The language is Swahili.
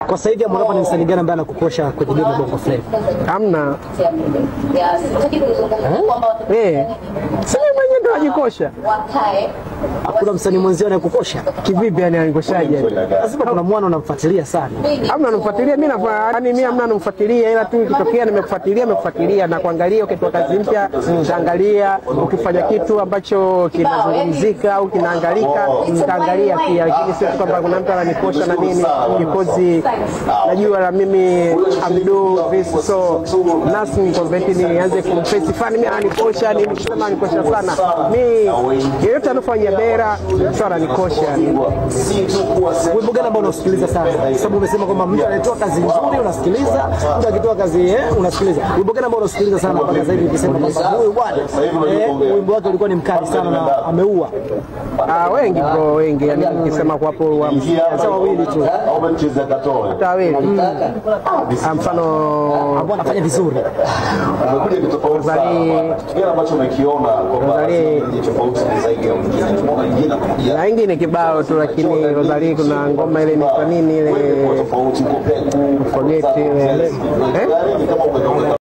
Kwa sasa hivi Harmonize ni msanii gani ambaye anakukosha kwenye game ya Bongo Flava? Hamna eh, sasa mwenyewe ndo ajikosha Hakuna msanii mwenzio anayekukosha? kivipi? Yani anikoshaje? Lazima kuna mwana unamfuatilia sana. Hamna namfuatilia mimi, yani mimi hamna namfuatilia, ila tu ikitokea nimekufuatilia, nimekufuatilia na kuangalia. Ukitoa kazi mpya nitaangalia, ukifanya kitu ambacho kinazungumzika au kinaangalika nitaangalia pia, lakini sio tu kwamba kuna mtu ananikosha na nini, because najua na mimi amdo this so nothing kwamba eti nianze kumfesi fani mimi anikosha nini, kusema anikosha sana mimi, yeyote anafanya bera sana anikosha Wimbo gani ambao unasikiliza sana? Kwa sababu umesema kwamba mtu anayetoa kazi nzuri unasikiliza, mtu akitoa kazi eh, unasikiliza. Wimbo gani ambao unasikiliza sana mpaka sasa hivi ukisema kwamba huyu bwana eh, wimbo wake ulikuwa ni mkali sana na ameua? Ah, wengi bro, wengi yani, nikisema kwa hapo wa Sasa wawili tu hata wawili Ah, mfano ambao anafanya vizuri. na wengine kibao tu, lakini Rosalie kuna ngoma ile ni kwa nini ile forget ile eh?